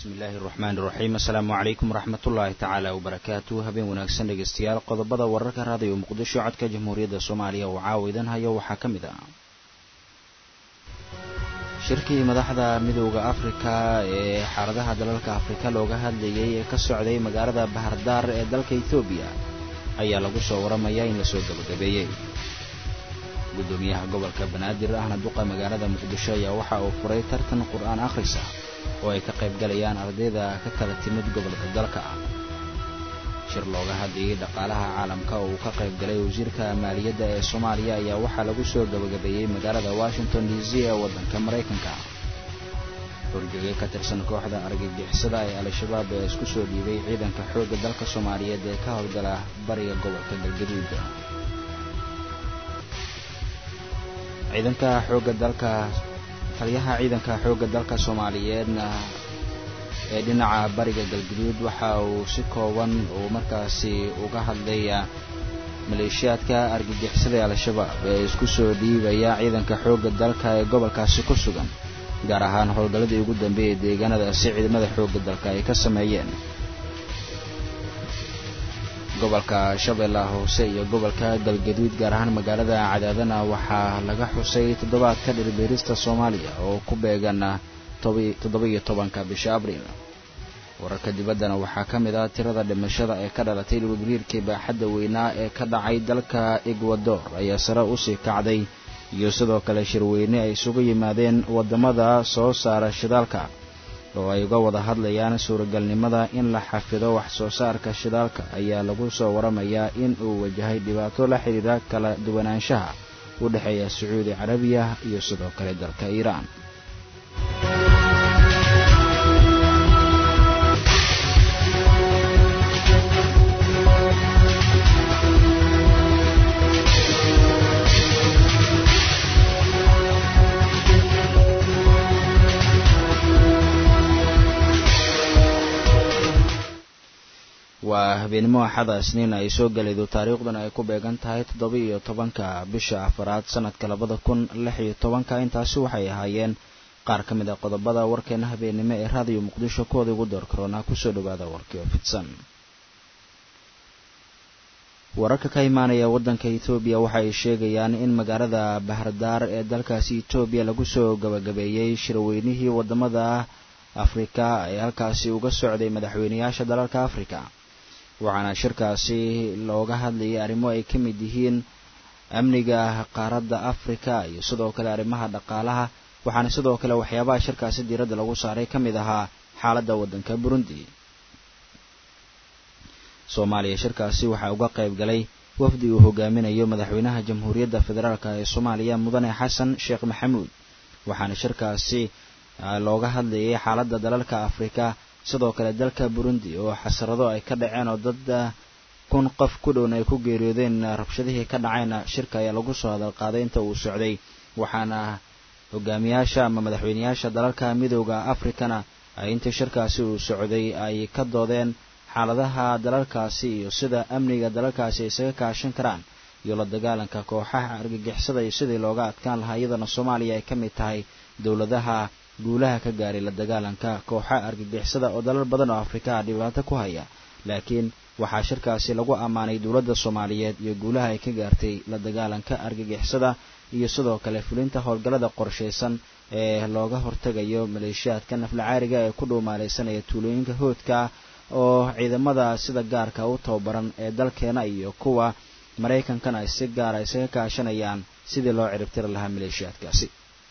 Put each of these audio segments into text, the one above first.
bismillaahi raxmaani raxiim assalaamu calaykum waraxmatullaahi tacaala wabarakaatu habeen wanaagsan dhegeystayaal qodobada wararka raadiyo muqdisho codka jamhuuriyadda soomaaliya oo caawa idan hayo waxaa ka mid ah shirkii madaxda midooda afrika ee xaaladaha dalalka afrika looga hadlayay ee ka socday magaalada bahardaar ee dalka ethoobiya ayaa lagu soo waramayaa in lasoo gabagabeeyey guddoomiyaha gobolka banaadir ahna duqa magaalada muqdisho ayaa waxa uu furay tartan qur-aan akhrisa oo ay ka qayb galayaan ardayda ka kala timid gobolka dalka shir looga hadlayay dhaqaalaha caalamka oo uu ka qayb galay wasiirka maaliyadda ee soomaaliya ayaa waxaa lagu soo gabagabeeyey magaalada washington d c ee waddanka maraykanka horjoogay ka tirsan kooxda argagixisada ee al-shabaab ee isku soo dhiibay ciidanka xoogga dalka soomaaliyeed ee ka howlgala bariga gobolka galgaduud ciidanka xoogga dalka taliyaha ciidanka xoogga dalka soomaaliyeedna ee dhinaca bariga galguduud waxa uu si kooban uu markaasi uga hadlaya maleeshiyaadka argagixisada ee al-shabaab ee isku soo dhiibaya ciidanka xoogga dalka ee gobolkaasi ku sugan gaar ahaan howlgalladii ugu dambeeyay deegaanadaasi ciidamada xoogga dalka ay ka sameeyeen gobolka shabeellaha hoose iyo gobolka galgaduud gaar ahaan magaalada cadaadana waxaa laga xusay toddobaadka dhirbeerista soomaaliya oo ku beegan toddoba-iyo tobanka bisha abriil wararka dibaddana waxaa ka mid ah tirada dhimashada ee ka dhalatay dhulgariirkii baaxadda weynaa ee ka dhacay dalka egwador ayaa sare usii kacday iyo sidoo kale shirweyne ay isugu yimaadeen waddamada soo saara shidaalka oo ay uga wada hadlayaan suuragalnimada in la xafido wax soo saarka shidaalka ayaa lagu soo waramayaa in uu wajahay dhibaato la xidhiira kala duwanaanshaha u dhexeeya sacuudi carabiya iyo sidoo kale dalka iiraan waa habeenimo axada isniin ay soo galaydo taariikhduna ay ku beegan tahay toddoba iyo tobanka bisha afaraad sanadka labada kun lix iyo tobanka intaasi waxay ahaayeen qaar ka mid a qodobada warkeena habeennimo ee raadiyo muqdisho kuwooda ugu door karoonaa kusoo dhawaada warkii oo fidsan wararka ka imaanaya waddanka ethoobiya waxa ay sheegayaan in magaalada bahardaar ee dalkaasi etoobiya lagu soo gabagabeeyey shirweynihii waddamada afrika ee halkaasi uga socday madaxweyneyaasha dalalka afrika waxaana shirkaasi looga hadlayay arrimo ay ka mid yihiin amniga qaaradda afrika iyo sidoo kale arrimaha dhaqaalaha waxaana sidoo kale waxyaabaha shirkaasi diiradda lagu saaray ka mid ahaa xaaladda waddanka burundi soomaaliya shirkaasi waxaa uga qayb galay wafdi uu hogaaminayo madaxweynaha jamhuuriyadda federaalk ee soomaaliya mudane xasan sheekh maxamuud waxaana shirkaasi looga hadlayay xaaladda dalalka afrika sidoo kale dalka burundi oo xasarado ay ka dhaceen oo dad kun qof ku dhowna ay ku geeriyoodeen rabshadihii ka dhacayna shirka ayaa lagu soo hadal qaaday inta uu socday waxaana hogaamiyaasha ama madaxweyneyaasha dalalka midooda afrikana ay intii shirkaasi uu socday ay ka doodeen xaaladaha dalalkaasi iyo sida amniga dalalkaasi ay isaga kaashan karaan iyo la dagaalanka kooxaha argagixisada iyo sidii looga adkaan lahaa iyadana soomaaliya ay ka mid tahay dowladaha guulaha ka gaaray la dagaalanka kooxa argagixisada oo dalal badan oo afrikaa dhibaato ku haya laakiin waxaa shirkaasi lagu ammaanay dowladda soomaaliyeed iyo guulaha ay ka gaartay la dagaalanka argagixisada iyo sidoo kale fulinta howlgallada qorshaysan ee looga hortegayo maleeshiyaadka naflacaariga ee ku dhuumaalaysanaya tuulooyinka hoodka oo ciidamada sida gaarka u tababaran ee dalkeena iyo kuwa maraykankana ay si gaara isaga kaashanayaan sidii loo ciribtiri lahaa maleeshiyaadkaasi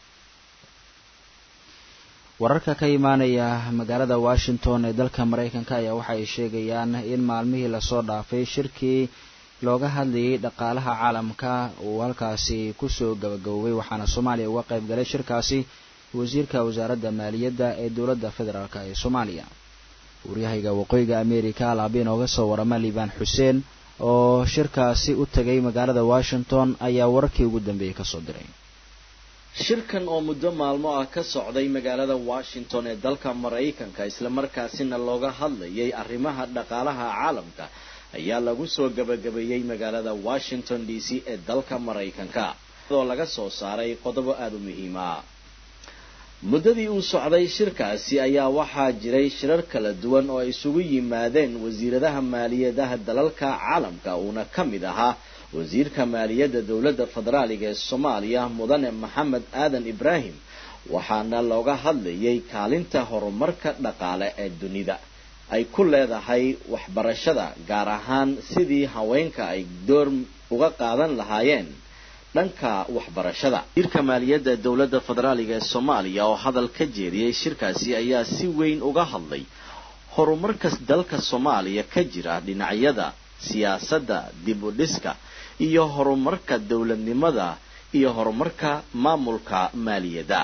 wararka ka imaanaya magaalada washington ee dalka maraykanka ayaa waxa ay sheegayaan in maalmihii lasoo dhaafay shirkii looga hadlayay dhaqaalaha caalamka uu halkaasi kusoo gabagaboobay waxaana soomaaliya uga qayb galay shirkaasi wasiirka wasaaradda maaliyadda ee dowladda federaalk ee soomaaliya waryahayga waqooyiga america alaaba inooga soo warama liibaan xuseen oo shirkaasi u tegay magaalada washington ayaa wararkii ugu dambeeyey kasoo diray shirkan oo muddo maalmo ah ka socday magaalada washington ee dalka maraykanka islamarkaasina looga hadlayay arrimaha dhaqaalaha caalamka ayaa lagu soo gabagabeeyey magaalada washington d c ee dalka maraykanka oo laga soo saaray qodobo aada u muhiima muddadii uu socday shirkaasi ayaa waxaa jiray shirar kala duwan oo ay isugu yimaadeen wasiiradaha maaliyadaha dalalka caalamka uuna ka mid ahaa wasiirka maaliyadda dowladda federaaliga ee soomaaliya mudane maxamed aadan ibraahim waxaana looga hadlayay kaalinta horumarka dhaqaale ee dunida ay ku leedahay waxbarashada gaar ahaan sidii haweenka ay door uga qaadan lahaayeen dhanka waxbarashada wasiirka maaliyadda dowladda federaaliga ee soomaaliya oo hadal ka jeediyey shirkaasi ayaa si weyn uga hadlay horumarka dalka soomaaliya ka jira dhinacyada siyaasadda dib u dhiska iyo horumarka dowladnimada iyo horumarka maamulka maaliyadda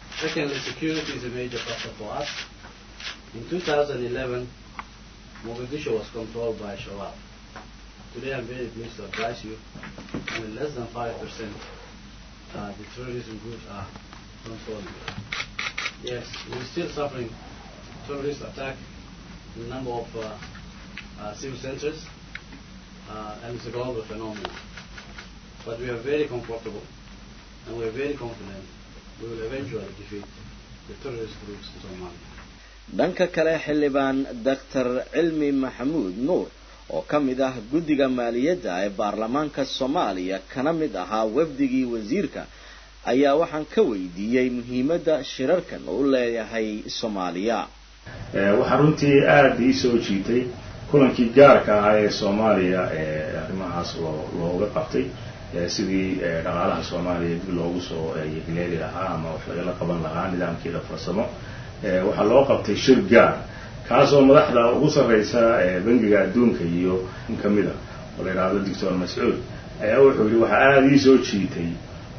In 2011, Mogadishu was controlled by Shabab. Today I'm very pleased to advise you only less than 5% uh, the terrorism groups are controlling it. Yes, we're still suffering terrorist attack in a number of uh, uh, civil centers, uh, and it's a global phenomenon. But we are very comfortable and we are very confident we will eventually defeat the terrorist groups in Somalia. dhanka kale xildhibaan doctor cilmi maxamuud nuur oo ka mid ah guddiga maaliyadda ee baarlamaanka soomaaliya kana mid ahaa wafdigii wasiirka ayaa waxaan ka weydiiyey muhiimadda shirarkan u leeyahay soomaaliya waxaa runtii aada ii soo jiitay kulankii gaarka ahaa ee soomaaliya ee arrimahaas loo looga qabtay sidii dhaqaalaha soomaaliya dib loogu soo yegleeli lahaa ama wax lagala qaban lahaa nidaamkeeda farsamo waxaa loo qabtay shir gaar kaasoo madaxda ugu sarreysa bangiga adduunka iyo in ka mid a oo la yidhaahdo doctor mascuud ayaa wuxuu yihi waxaa aada ii soo jiitay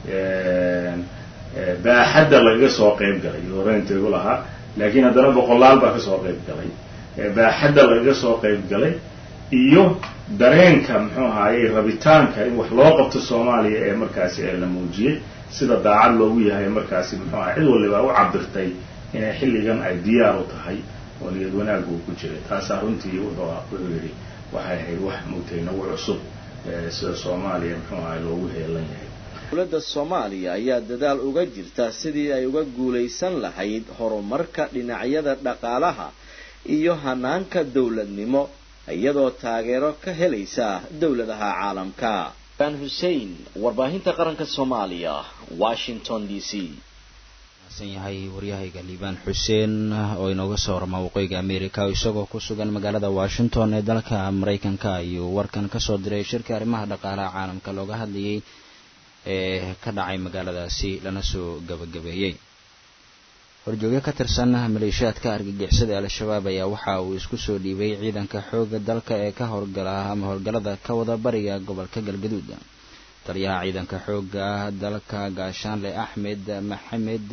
baaxadda lagaga soo qayb galay horeyntaygu lahaa laakiin haddana boqolaal baa kasoo qayb galay baaxadda lagaga soo qayb galay iyo dareenka muxuu ahaaye rabitaanka in wax loo qabto soomaaliya ee markaasi ee la muujiyey sida daacad loogu yahay markaasi muxuu aha cid waliba u cabirtay inay xilligan ay diyaar u tahay oo niyad wanaag uu ku jiray taasaa runtii wuxuu wuxuu yidhi waxay ahayd wax mugtay nagu cusub sida soomaaliya muxuu ahay loogu heelan yahay dowladda soomaaliya ayaa dadaal uga jirta sidii ay uga guulaysan lahayd horumarka dhinacyada dhaqaalaha iyo hanaanka dowladnimo iyadoo taageero ka helaysa dowladaha caalamka ban hussein warbaahinta qaranka soomaaliya washington d c san yahay waryahayga liibaan xuseen oo inooga soo warama waqooyiga america oo isagoo ku sugan magaalada washington ee dalka maraykanka ayuu warkan kasoo diray shirka arrimaha dhaqaalaha caalamka looga hadlayay ee ka dhacay magaaladaasi lana soo gabagabeeyey horjoogyo ka tirsan maleeshiyaadka argagixisada al-shabaab ayaa waxa uu isku soo dhiibay ciidanka xooga dalka ee ka howlgala ama howlgallada ka wada bariga gobolka galgaduud taliyaha ciidanka xooga dalka gaashaanle axmed maxamed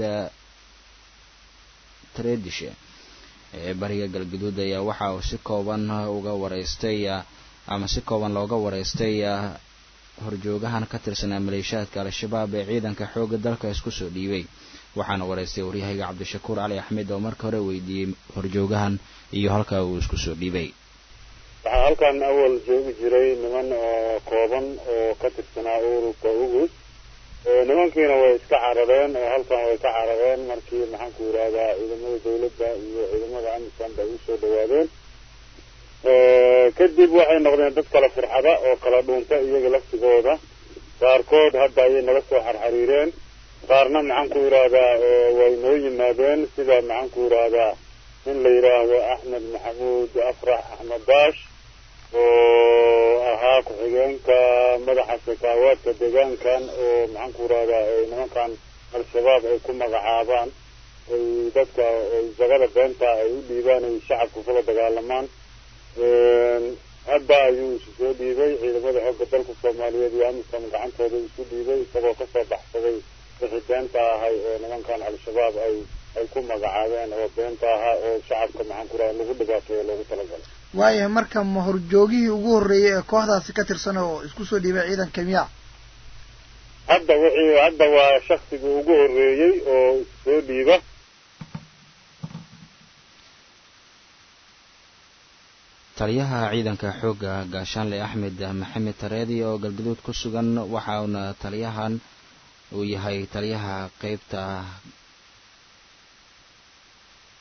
tredishe ee bariga galgaduud ayaa waxa uu si kooban uga wareystay ama si kooban looga wareystay horjoogahan ka tirsanaa maleeshiyaadka al-shabaab ee ciidanka xooga dalka isku soo dhiibay waxaana wareystay waryahayga cabdishakuur cali axmed oo marka hore weydiiyey horjoogahan iyo halka uu isku soo dhiibay waxaa halkan awal joogi jiray niman oo kooban oo ka tirsanaa ururka ugus nimankiina way iska carareen oo halkan way ka carareen markii maxaanku yidhahdaa ciidamada dawladda iyo ciidamada amisan bay usoo dhawaadeen kadib waxay noqdeen dad kala firxada oo kala dhuunta iyaga laftigooda qaarkood hadda ayay naga soo xarxariireen qaarna maxaanku yidhaahdaa way noo yimaadeen sida maxaanku yidhaahdaa in la yidhaahdo axmed maxamuud afrax axmed baash oo ahaa ku-xigeenka madaxa sakaawaadka deegaankan oo maxaanku yidhahdaa nimankan al-shabaab ay ku magacaabaan ay dadka jagada beenta ay u dhiibaan ay shacabka kula dagaalamaan hadda ayuu isu soo dhiibay ciidamada xoogga dalka soomaaliyeed iyo amisom gacantooda isu dhiibay isagoo kasoo baxsaday wixii beenta ahay oo nimankan al-shabaab ay ay ku magacaabeen oo beenta ahaa oo shacabka maxaan ku raha lagu dhibaateeyo loogu talagalay waayahay marka ma horjoogihii ugu horreeyey ee kooxdaasi ka tirsan oo isku soo dhiibay ciidanka miya hadda wixii hadda waa shaksigii ugu horreeyey oo issoo dhiiba taliyaha ciidanka xoogga gaashaanle axmed maxamed tareedi oo galgaduud ku sugan waxa uuna taliyahan uu yahay taliyaha qeybta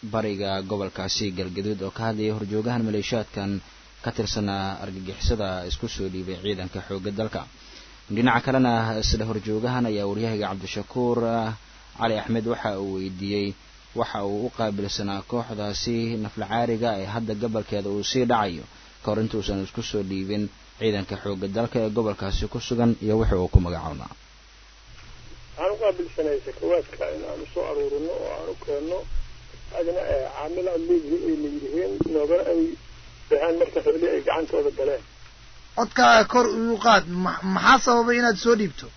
bariga gobolkaasi galgaduud oo ka hadlayay horjoogahan maleeshiyaadkan ka tirsanaa argagixisada isku soo dhiibay ciidanka xoogga dalka dhinaca kalena isla horjoogahan ayaa waryahayga cabdishakuur cali axmed waxa uu weydiiyey waxa uu u qaabilsanaa kooxdaasi naflacaariga ee hadda gobolkeeda uu sii dhacayo ka hor intuusan isku soo dhiibin ciidanka xoogga dalka ee gobolkaasi ku sugan iyo wixii uu ku magacoonaa waxaan u qaabilsanay sakawaadka in aanu soo aruurino oo aan u keenno adina caamil aad leedihiin ay layidhihiin noogana ay baxeen marka xibli ay gacantooda galeen codkaaga kor uu qaad maxaa sababay inaad soo dhiibto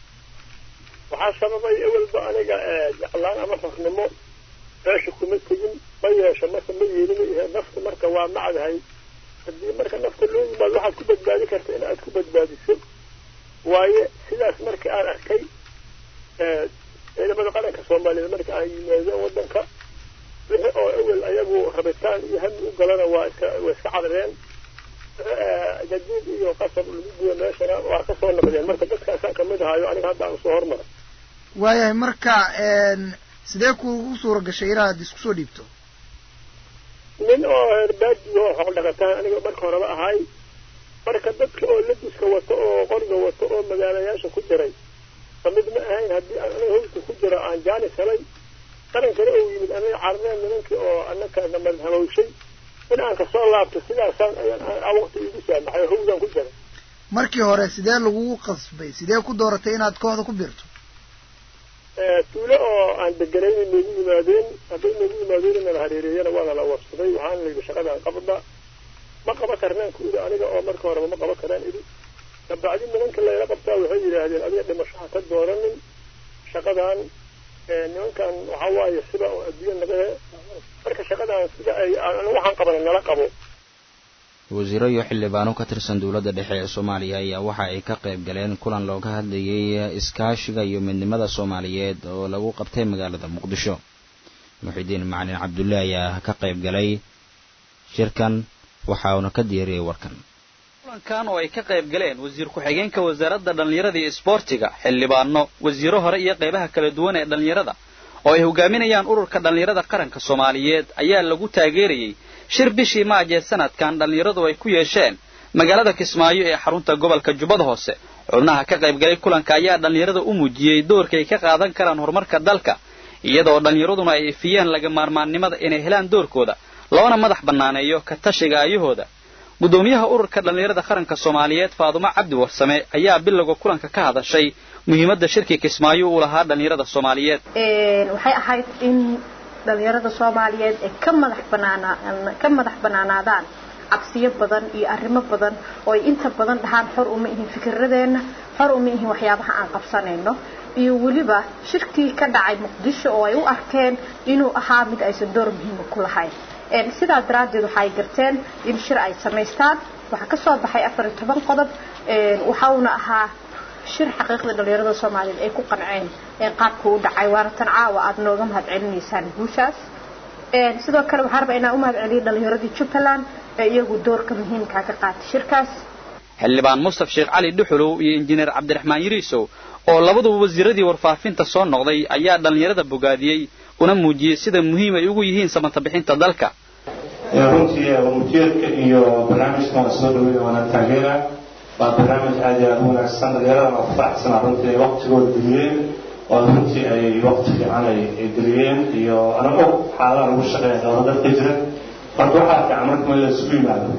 waxaa sababay ewelba aniga jeclaan ama rafnimo meesha kuma tegin ma yeesho marka ma yeelina ihe nafta marka waa macdahay haddii marka nafta loo yimaado waxaad ku badbaadi karta in aad ku badbaadiso waaye sidaas marka aan arkay ciidamada qaranka soomaaliyeed marka aan yimaadeen waddanka wixii oo ewel ayagu rabitaan iyo hami u galana waa iska waa iska cadareen jadiid iyo qasab lagu guya meeshana waa ka soo noqdeen marka dadkaasaan kamid ahaayo aniga hadda aan usoo hormaray waayahay marka sidee kuugu suura gashay inaad isku soo dhiibto nin oo herbaadi oo xoog dhaqataan aniga marka horeba ahay marka dadka oo labiska wato oo qoriga wato oo magaalayaasha ku jiray kamid ma ahayn haddii aan aniga hawska ku jiro aan jaanis helay qarankana uu yimid aniga carneen nimankii oo anaka namad hamawshay in aan kasoo laabto sidaasaan ayaan waqti igu saamaxay oo hawdaan ku jiray markii hore sidee lagugu qasbay sidee ku dooratay inaad kooxda ku biirto tuulo oo aan deganayna noogu yimaadeen hadday noogu yimaadeen inala hareereeyana waana la warsaday waxaana layidhi shaqadaan qabda ma qaba karnaan ku idhi aniga oo marka horeba ma qaba karaan idhi kabacdi nimanka layla qabtaa waxay yidhaahdeen adiga dhimasho ha ka dooranin shaqadan nimankan waxaa waaye sida oo adduunya naga marka shaqadan sida ay waxaan qabana nala qabo wasiiro iyo xildhibaano ka tirsan dowladda dhexe ee soomaaliya ayaa waxa ay ka qayb galeen kulan looga hadlayay iskaashiga iyo midnimada soomaaliyeed oo lagu qabtay magaalada muqdisho muxidiin macalin cabdulle ayaa ka qayb galay shirkan waxa uuna ka diyaariyey warkan kulankan oo ay ka qayb galeen wasiir ku-xigeenka wasaaradda dhallinyarada iyo isboortiga xildhibaano wasiiro hore iyo qaybaha kala duwan ee dhallinyarada oo ay hogaaminayaan ururka dhallinyarada qaranka soomaaliyeed ayaa lagu taageerayey shir bishii maaj ee sanadkan dhallinyaradu ay ku yeesheen magaalada kismaayo ee xarunta gobolka jubbada hoose xubnaha ka qayb galay kulanka ayaa dhallinyarada u muujiyey doorka ay ka qaadan karaan horumarka dalka iyadoo dhallinyaraduna ay ifiyeen laga maarmaannimada inay helaan doorkooda loona madax bannaaneeyo ka tashiga ayahooda guddoomiyaha ururka dhallinyarada qaranka soomaaliyeed faadumo cabdi warsame ayaa bilowga kulanka ka hadashay muhiimadda shirkii kismaayo uu lahaa dhallinyarada soomaaliyeed waxay ahayd in dhallinyarada soomaaliyeed ay ka madax banaanaa ka madax banaanaadaan cabsiyo badan iyo arrimo badan oo ay inta badan dhahaan xor uma ihin fikiradeenna xor uma ihin waxyaabaha aan qabsanayno iyo weliba shirkii ka dhacay muqdisho oo ay u arkeen inuu ahaa mid aysan door muhiima ku lahayn sidaa daraaddeed waxaay garteen in shir ay samaystaan waxaa ka soo baxay afar iyo toban qodob waxauna ahaa shir xaqiiqda dhallinyarada soomaaliyeed ay ku qanceen qaabka u dhacay waana tan caawa aada nooga mahad celinaysaan guushaas sidoo kale waxaan rabaa inaan u mahad celiyo dhallinyaradii jubbaland ee iyagu doorka muhiimkaa ka qaatay shirkaas xildhibaan mustaf sheekh cali dhuxulow iyo injineer cabdiraxmaan yiriisow oo labaduba wasiiradii warfaafinta soo noqday ayaa dhallinyarada bogaadiyey una muujiyey sida muhiim ay ugu yihiin samata bixinta dalka runtii ujeedka iyo barnaamijkan waa soo dhaweyn waana taageera waa barnaamij aad iyo aad u wanaagsan dhallinyaradana ku faraxsanaa runtii ay waqtigooda geliyeen oo runtii ay waqti fiican ay geliyeen iyo ana og xaaladaha lagu shaqeeya dowla dalka jira marka waxaa fiican marka meel la isugu yimaado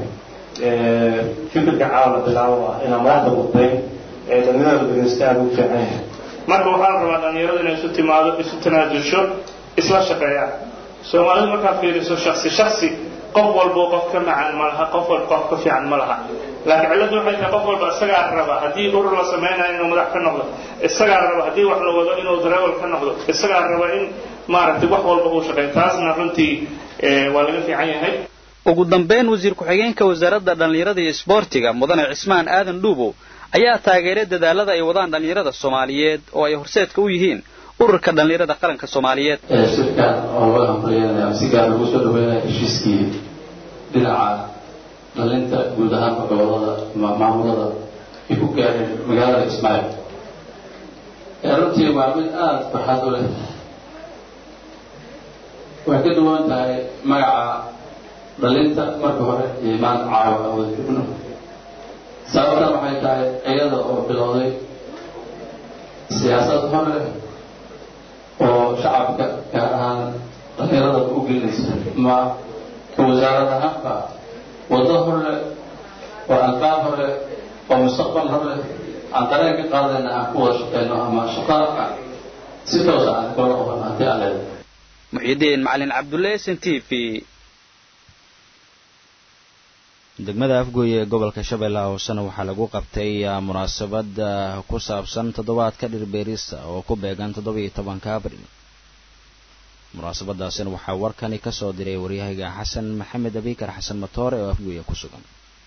fikirka caawa la bilaabo ah inaan madaxda qudbayn ee dhallinyarada dhegeysta aada ugu fiican yahay marka waxaa la rabaa dhallinyarada inay isu timaado isu tanaajulsho isla shaqeeyaan soomaalidu markaa fiiriso shaksi shaksi qof walbo qof ka macaan ma laha qof walba qof ka fiican ma laha laakiin cilladdu waxay tahay qof walba isagaa raba haddii urur la samaynayo inuu madax ka noqdo isagaa raba haddii wax la wado inuu dareewal ka noqdo isagaa raba in maaragtay wax walba uu shaqeeyo taasna runtii waa laga fiican yahay ugu dambeyn wasiir ku-xigeenka wasaaradda dhallinyarada iyo isboortiga mudane cismaan aadan dhuubow ayaa taageeray dadaalada ay wadaan dhallinyarada soomaaliyeed oo ay horseedka u yihiin ururka dhallinyarada qaranka soomaaliyeed shirkan oo laga hambalyeynaya si gaar lagu soo dhaweynaya heshiiskii dhinaca dhalinta guud ahaanka gobolada maamulada ay ku gaareen magaalada ismaail runtii waa mid aada farxad u leh waxay ka duwan tahay magaca dhalinta marka hore iyo maanta caawa aan wada joogno sababtan waxay tahay iyada oo bilowday siyaasad hore oo shacabka gaar ahaan dhalinyarada u gelinaysa ma wasaarad ahaanba waddo hore oo albaab hore oo mustaqbal hore aan dareen ka qaadayna aan ku wada shaqeyno ama shaqaaka si toosa aan kula qaban haddii aan leedahay muxidiin macalin cabdulle s n t v degmada afgooye ee gobolka shabeellaha hoosena waxaa lagu qabtay munaasabad ku saabsan toddobaadka dhirbeerista oo ku beegan toddoba-iyo tobanka abril munaasabadaasina waxaa warkani ka soo diray waryahayga xasan maxamed abikar xasan matoore oo afgooye ku sugan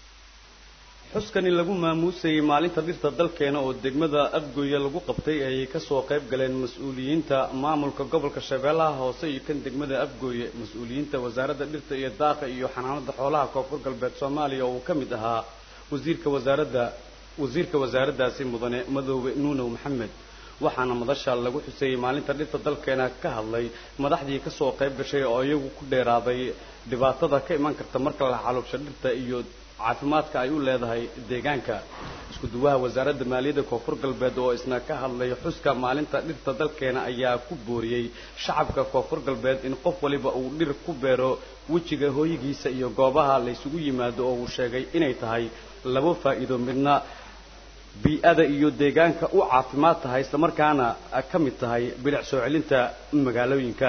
xuskani lagu maamuusayay maalinta dhirta dalkeena oo degmada afgooye lagu qabtay ayay kasoo qayb galeen mas-uuliyiinta maamulka gobolka shabeellaha hoose iyo kan degmada afgooye mas-uuliyiinta wasaaradda dhirta iyo daaqa iyo xanaanada xoolaha koonfur galbeed soomaaliya oo uu ka mid ahaa wasiirka wasaaradda wasiirka wasaaraddaasi mudane madoobe nuunow maxamed waxaana madasha lagu xuseeyey maalinta dhirta dalkeena ka hadlay madaxdii kasoo qayb gashay oo iyagu ku dheeraaday dhibaatada ka iman karta marka la xaluubsho dhirta iyo caafimaadka ay u leedahay deegaanka isku duwaha wasaaradda maaliyadda koonfur galbeed oo isna ka hadlay xuska maalinta dhirta dalkeena ayaa ku booriyey shacabka koonfur galbeed in qof waliba uu dhir ku beero wejiga hooyigiisa iyo goobaha laysugu yimaado oo uu sheegay inay tahay labo faa'iido midna bii-ada iyo deegaanka u caafimaad tahay islamarkaana ka mid tahay bilic soo celinta magaalooyinka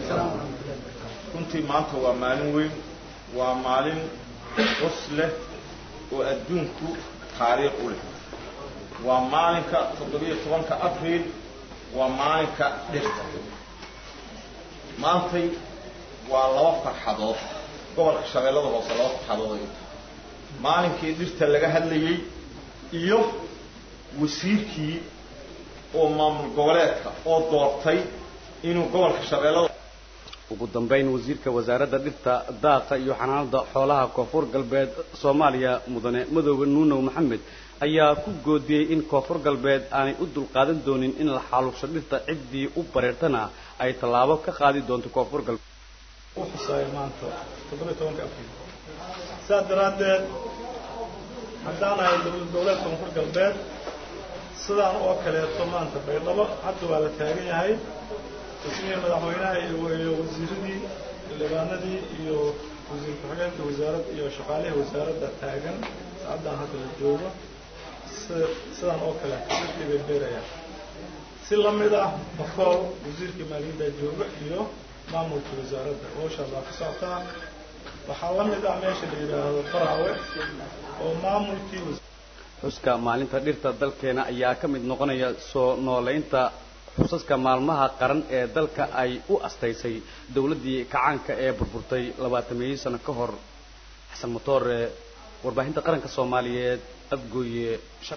runtii maanta waa maalin weyn waa maalin cus leh oo adduunku taariikh u leh waa maalinka toddobiyo tobanka abriil waa maalinka dhirta maantay waa laba farxadood gobolka shabeellada hoose laba farxadood ay u tahay maalinkii dhirta laga hadlayey iyo wasiirkii oo maamul goboleedka oo doortay inuu gobolka shabeellada ugu dambayn wasiirka wasaaradda dhirta daaqa iyo xanaanada xoolaha koonfur galbeed soomaaliya mudane madoobe nuunow maxamed ayaa ku goodiyey in koonfur galbeed aanay u dulqaadan doonin in la xaaluubsho dhirta ciddii u bareertana ay tallaabo ka qaadi doonto koonfur galbeed uxusaayo maanta toddobiyo tobanka abriil sidaas daraaddeed haddaan ahay dowlad goboleed koonfur galbeed sidaan oo kaleeto maanta baydhabo hadda waa la taagan yahay ismihii madaxweynaha iyo wasiiradii xildhibaanadii iyo wasiir ku-xigeenka wasaaradda iyo shaqaalihii wasaaradda taagan saacaddan hadda la joogo sidaan oo kale dadkii bay beerayaan si la mid ah bakool wasiirkii maaliyadda jooga iyo maamulkii wasaaradda howshaas waa ka socotaa waxaa la mid ah meesha la yidhaahdo faraawe oo maamulkii xuska maalinta dhirta dalkeena ayaa ka mid noqonaya soo noolaynta xusaska maalmaha qaran ee dalka ay u astaysay dowladdii kacaanka ee burburtay labaatameeyii sano ka hor xasan motoore warbaahinta qaranka soomaaliyeed afgooye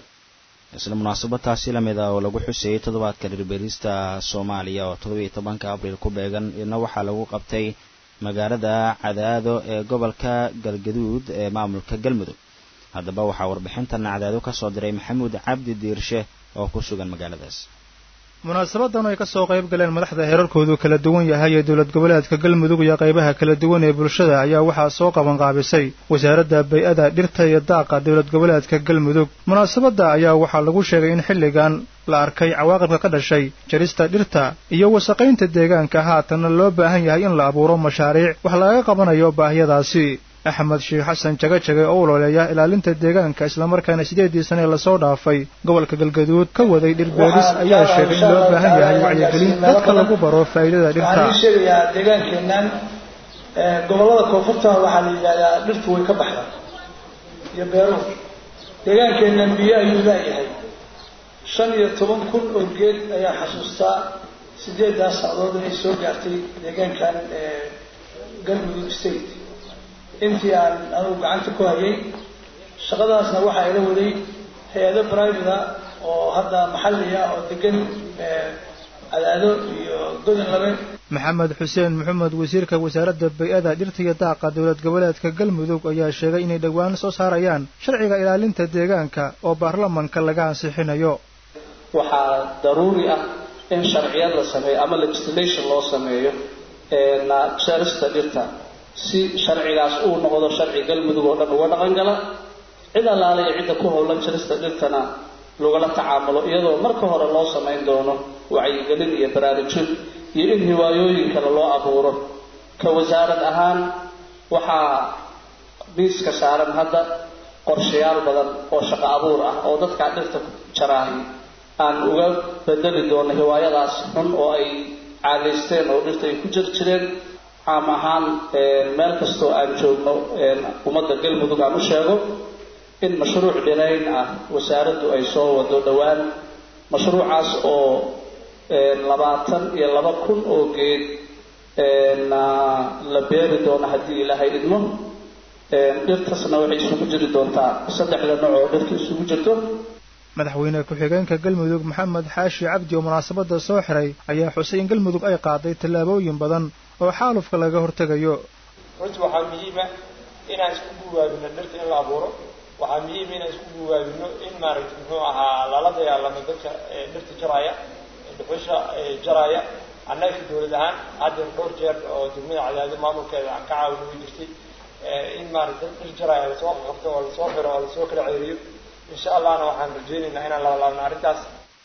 isla munaasabadtaasi lamid ah oo lagu xuseeyey toddobaadka dhirbeerista soomaaliya oo toddobiiyo tobanka abriil ku beegan iyadna waxaa lagu qabtay magaalada cadaado ee gobolka galgaduud ee maamulka galmudug haddaba waxaa warbixintan cadaado ka soo diray maxamuud cabdi diirshe oo ku sugan magaaladaas munaasabadan ay ka soo qayb galeen madaxda heerarkoodu kala duwan yahay ee dowlad goboleedka galmudug iyo qaybaha kala duwan ee bulshada ayaa waxaa soo qabanqaabisay wasaaradda bay-ada dhirta iyo daaqa dowlad goboleedka galmudug munaasabadda ayaa waxaa lagu sheegay in xilligan la arkay cawaaqibka ka dhashay jarista dhirta iyo wasaqaynta deegaanka haatanna loo baahan yahay in la abuuro mashaariic wax laga qabanayo baahiyadaasi axmed sheekh xasan jagajage oo uloleeya ilaalinta deegaanka islamarkaana sideedii sane lasoo dhaafay gobolka galgaduud ka waday dhirbeeris ayaa sheegay in loo baahan yahay wacyigelin dadka lagu baro faa'iidada dhirta waxaan sheegayaa deegaankeennan gobollada koonfurta waxaa la yidhahdaa dhirtu way ka baxdaa iyo beeruhu deegaankeennan biyo ayuu laayahay shan iyo toban kun oo geed ayaa xasuustaa sideedaas sacdood inay soo gaartay deegaankan galmudug state intii aan anugu gacanta ku hayay shaqadaasna waxaa ila waday hay-ado private oo hadda maxalliya oo degan cadaado iyo godin labe maxamed xuseen maxamed wasiirka wasaaradda bay-ada dhirta iyo daaqa dowlad goboleedka galmudug ayaa sheegay inay dhowaan soo saarayaan sharciga ilaalinta deegaanka oo baarlamanka laga ansixinayo waxaa daruuri ah in sharciyad la sameeyo ama legislation loo sameeyo jarista dhirta si sharcigaas uu noqdo sharci galmudug oo dhan uga dhaqan gala cid allaale iyo cidda ku howlan jarista dhirtana lagala tacaamulo iyadoo marka hore loo samayn doono wacyigelin iyo baraarujin iyo in hiwaayooyin kale loo abuuro ka wasaarad ahaan waxaa miiska saaran hadda qorshayaal badan oo shaqo abuur ah oo dadkaa dhirta jaraahay aan uga bedeli doono hiwaayadaas xun oo ay caadaysteen oo dhirta ay ku jir jireen caam ahaan meel kastoo aan joogno ummadda galmudug aan u sheego in mashruuc dhirayn ah wasaaraddu ay soo wado dhowaan mashruucaas oo labaatan iyo laba kun oo geed la beeri doono haddii ilaahay idmo dhirtasna waxay isugu jiri doontaa saddexda nooc oo dhirta isugu jirto madaxweyne ku-xigeenka galmudug maxamed xaashi cabdi oo munaasabadda soo xiray ayaa xusay in galmudug ay qaaday tallaabooyin badan oo xaalufka laga hortegayo runtii waxaa muhiima inaan isku guwaabino dhirta in la abuuro waxaa muhiima inaan isku guwaabino in maaragtay muxuu ahaa lala dagaalamo dadka dhirta jaraya dhuxusha jaraya annaga dowlad ahaan hadda dhowr jeer oo degmada cadaado maamulkeeda aan ka caawin way jirtay in maaragtay dad dhir jaraya lasoo qabto oo lasoo xiro oo lasoo kala ceeriyo insha allahna waxaan rajaynaynaa inaan labalaabno arrintaas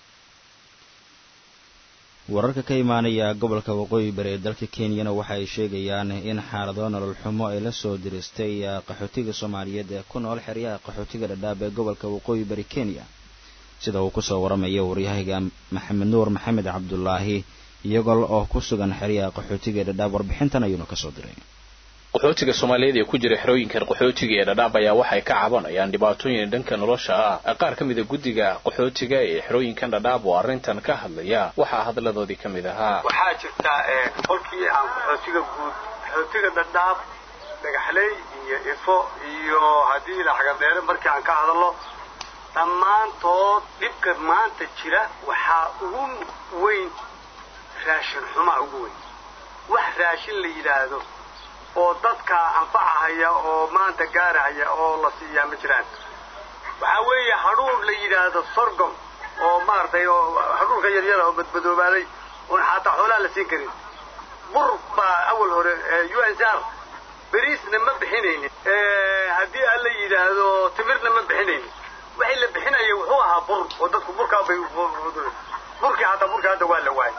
wararka ka imaanaya gobolka waqooyi bari ee dalka kenyana waxa ay sheegayaan in xaalado nolol xumo ay la soo diristay qaxootiga soomaaliyeed ee ku nool xeryaha qaxootiga dhadhaab ee gobolka waqooyi bari kenya sida uu kusoo waramaya waryahayga maxamed nuur maxamed cabdulaahi iyagoo oo ku sugan xeryaha qaxootiga ee dhadhaab warbixintan ayuuna kasoo diray qaxootiga soomaaliyeed ee ku jira xerooyinkan qaxootiga ee dhadhaab ayaa waxay ka cabanayaan dhibaatooyin dhanka nolosha ah qaar ka mida guddiga qaxootiga ee xerooyinkan dhadhaab oo arrintan ka hadlaya waxaa hadladoodii ka mid ahaa waxaa jirta qolkii aan qaxootiga guud qaxootiga dhadhaab dhagaxley iyo ifo iyo haddii la xagadheere markii aan ka hadalno dhammaantood dhibka maanta jira waxaa ugu weyn raashin xumaa ugu weyn wax raashin la yidhaahdo oo dadka anfacahaya oo maanta gaarahaya oo la siiyaa ma jiraan waxaa weeye hadhuur la yidhaahdo sorgom oo maaragtay oo hadhuurka yaryara oo badbadoobaaday oon xataa xoolaha la siin karin bur baa awal hore u n r beriisna ma bixinaynin haddii aan la yidhaahdo timirna ma bixinaynin wixii la bixinaya wuxuu ahaa bur oo dadku burkaa bay burkii hataa burkii hadda waa la waayay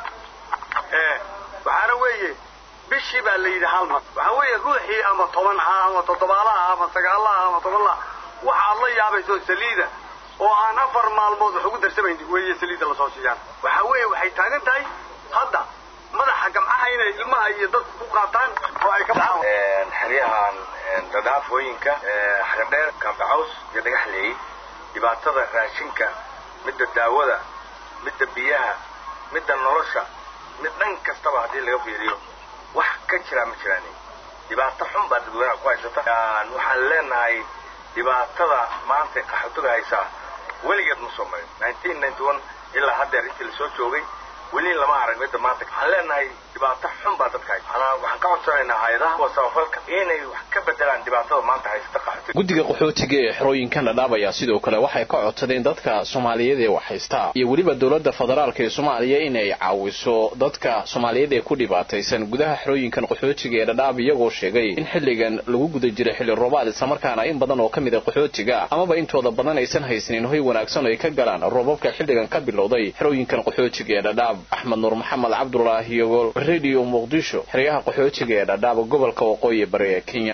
waxaana weeye bishii baa la yidhi hal mar waxaa weeye ruuxii ama toban ha ama toddobaalaha ama sagaalaha ama tobanlaha waxa aad la yaabayso saliida oo aan afar maalmood wax ugu darsamaynin weeye saliidda lasoo siiyaan waxaa weeye waxay taagan tahay hadda madaxa gamcaha inay ilmaha iyo dadku ku qaataan oo ay ka baxaan xeryahan dhadhaafooyinka xagadheer kaambacaws iyo dhagaxleey dhibaatada raashinka midda daawada midda biyaha midda nolosha mid dhan kastaba haddii laga fiiriyo wax ka jiraa ma jiraan dhibaato xun baa dadweynaha ku haysata waxaan leenahay dhibaatada maanta qaxootiga haysaa weligeed ma soo marin nineteen ninety one ilaa haddeer intii lasoo joogay weli lama arag midda maanta waxaan leenahay dhibaato xun baa dadka haysa waxaan ka codsanaynaa hay-adaha kuwa samafalka inay wax ka bedelaan dhibaatada maanta haysata qaxootiga guddiga qaxootiga ee xerooyinkan dhadhaab ayaa sidoo kale waxay ka codsadeen dadka soomaaliyeed ee wax haysta iyo weliba dowladda federaalka ee soomaaliya inay caawiso dadka soomaaliyeed ee ku dhibaataysan gudaha xerooyinkan qaxootiga ee dhadhaab iyagoo sheegay in xilligan lagu guda jira xilli roobaad islamarkaana in badan oo ka mid a qaxootiga amaba intooda badan aysan haysanin hoy wanaagsan ay ka galaan roobabka xilligan ka bilowday xerooyinkan qaxootiga ee dhadhaab axmed nuur maxamed cabdulaahi iyagoo radio muqdisho xeryaha qaxootiga ee dhadhaab gobolka waqooyi bari ee kenya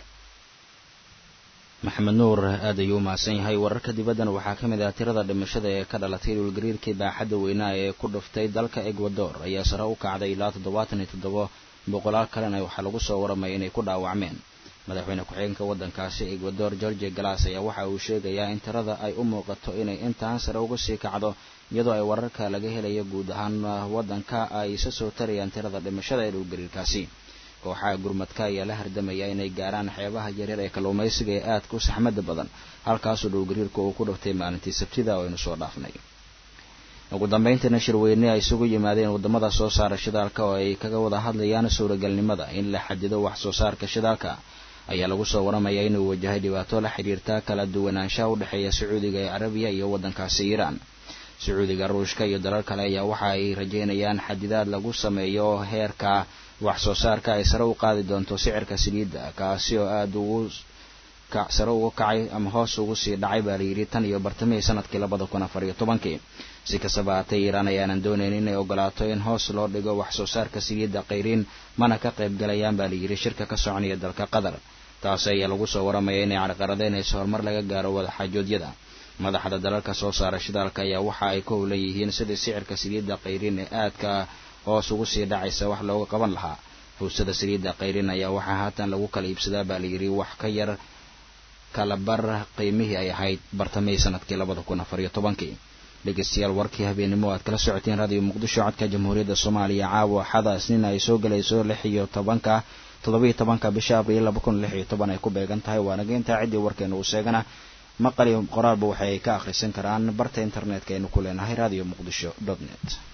maxamed nuur aad ayuu u mahadsan yahay wararka dibaddana waxaa ka mid ah tirada dhimashada ee ka dhalatay dhulgariirkii baaxadda weynaa ee ku dhuftay dalka egwador ayaa sare u kacday ilaa toddobaatan iyo toddoba boqolaal kalena waxaa lagu soo waramaya inay ku dhaawacmeen madaxweyne ku-xigeenka waddankaasi egwador george galas ayaa waxa uu sheegayaa in tirada ay u muuqato inay intaan sare uga sii kacdo iyadoo ay wararka laga helayo guud ahaan waddanka ay isa soo tarayaan tirada dhimashada ee dhulgariirkaasi kooxaha gurmadka ayaa la hardamaya inay gaaraan xeebaha yaryar ee kalluumaysiga ee aadka u saxmada badan halkaasoo dhowgariirka uu ku dhuftay maalintii sabtida oo aynu soo dhaafnay ugu dambayntiina shirweyne ay isugu yimaadeen waddamada soo saara shidaalka oo ay kaga wada hadlayaan suuragalnimada in la xadido wax soo saarka shidaalka ayaa lagu soo waramayaa inuu wajahay dhibaato la xidhiirta kala duwanaanshaha u dhexeeya sacuudiga ee carabiya iyo waddankaasi iiraan sacuudiga ruushka iyo dalal kale ayaa waxa ay rajeynayaan xadidaad lagu sameeyo heerka wax soo saarka ay sare u qaadi doonto sicirka saliidda kaasi oo aada ugu sare ugu kacay ama hoos ugu sii dhacay baa layidhi tan iyo bartamihii sanadkii labada kun afar iyo tobankii si kastaba haatee iiraan ayaanan doonayn inay ogolaato in hoos loo dhigo wax soo saarka saliidda qayriin mana ka qayb galayaan baa layidhi shirka ka soconaya dalka qatar taasi ayaa lagu soo waramaya inay carqaradeynayso horumar laga gaaro wadaxaajoodyada madaxda dalalka soo saara shidaalka ayaa waxa ay ka howlan yihiin sidii sicirka saliidda qayriin ee aadka hoos ugu sii dhacaysa wax looga qaban lahaa hawsada saliidda qayriin ayaa waxaa haatan lagu kala iibsadaa baa layidhi wax ka yar kala bar qiimihii ay ahayd bartamihii sanadkii labada kun afar iyo tobankii dhegeystayaal warkii habeenimo aad kala socoteen raadiyo muqdisho codka jamhuuriyadda soomaaliya caawa xada isniin ay soo gelayso lix iyo tobanka toddobiiyo tobanka bisha abriil laba kun lix iyo toban ay ku beegan tahay waana geyntaa ciddii warkeena uu sheegana maqal iyo qoraalba waxay ka akhrisan karaan barta internetka aynu ku leenahay radio muqdisho dot net